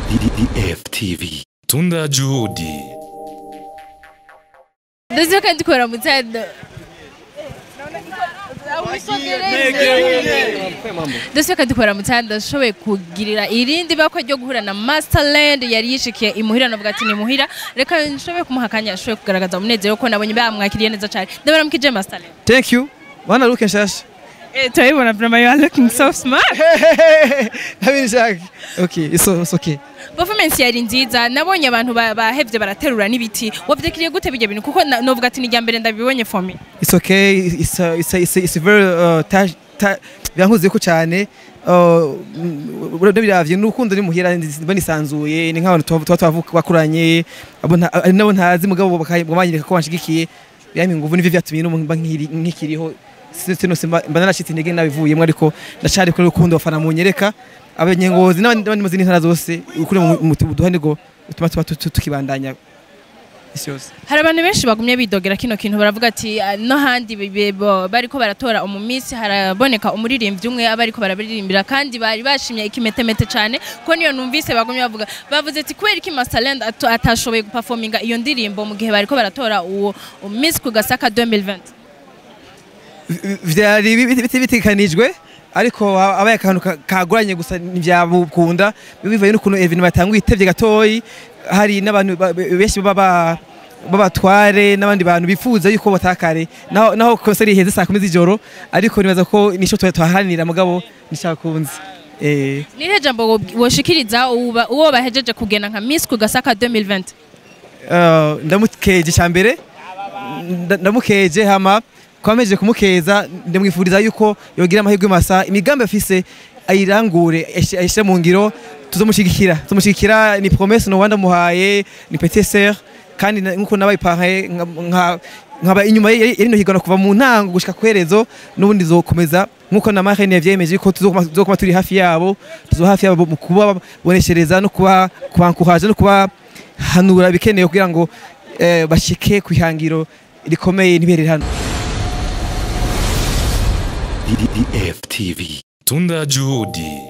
DDF-TV. Tunda juhudi. ndetse kandi ukora mu cyado ndetse kandi ukora mu cyado ashoboye kugirira irindi bakwe ryo guhura na masterland yari yishikiye imuhira navuga ati ni muhira reka nshoboye kumuha akanya ashoboye kugaragaza umunezero ko nabonye bamwakiriye neza cyane ndabaramukije masterland Thank you. Wana look nshasha. eh turabibona vraiment you are looking so smart Nabiri shaka. Okay, it's, so- it's okay. performance yari nziza nabonye abantu ba- bahevye baraterura n'ibiti wavyekiriye gute bijya bintu kuko na- novuga ati ni irya mbere ndabibonye for me It's okay. It's uh, it's it's, it's very uh, ta, ta, byankuze ko cyane. Uh, ndabiravye n'urukundo ni muhira banisanzuye ni nk'abantu tuba tuba twavuka bakuranye abo nta- ari nabo ntazi mugabo bakanyereka ko banshigikiye byamye nguvu nivyo vyatumye no mba nkiri- nkikiriho sino simba mba narashitse intege nabivuyemo ariko ndacari kuri urukundo bafana munyereka abanyengozi n'abandi n'abandi mu zindi ntara zose ukuri mu mu- mu duhane go utuma tuba tu- tu- tukibandanya isi yose hari abantu benshi bagumye bidogera kino kintu baravuga ati "Ah, no handi bi- bi- bo- bariko baratora umumisi haraboneka umuririmbyi umwe aba ariko barabiririmbira kandi bari bashimye ikimetemete cyane ko niyo numvise bagumye bavuga bavuze ati kubera iki Masterland atu- atashoboye guperforminga iyo ndirimbo mu gihe bariko baratora uwo umisi ku gasaka 2020 vyari bi- biti bitekanijwe ariko abaye akantu ka- kagoranye gusa ntivyabukunda bivaye n'ukuntu evintu batanguye itevye gatoyi hari n'abantu ba- benshi baba babatware n'abandi bantu bifuza yuko batakare naho naho konseri iheze saa kumi z'ijoro ariko nibaza ko nico twaharanira mugabo nishakunze eh nihe jambo wo- woshikiriza uba- uwo bahejeje kugena nka Miss ku gasaka 2020 Uh, ndamukeje cyambere ndamukeje hama kwameje kumukeza ndamwifuriza yuko yogira amahirwe masa imigambi afise ayirangure ayish- ayishire mu ngiro tuzomushigikira tuzomushigikira ni promesse no wanda muhaye ni petit sœur kandi na- nkuko nabayipahaye nka nkaba inyuma yari yari no higana kuva mu ntango gushika kwerezo nubundi zokomeza nkuko na Marine yavyemeje ko tuzokuma tuzokuma turi hafi yabo tuzo hafi yabo mu kuba boneshereza no kuba kubankuraje no kuba hanura bikenewe kugira ngo eh, bashike ku ihangiro rikomeye ntiberere hano DDF-TV. Tunda juhudi.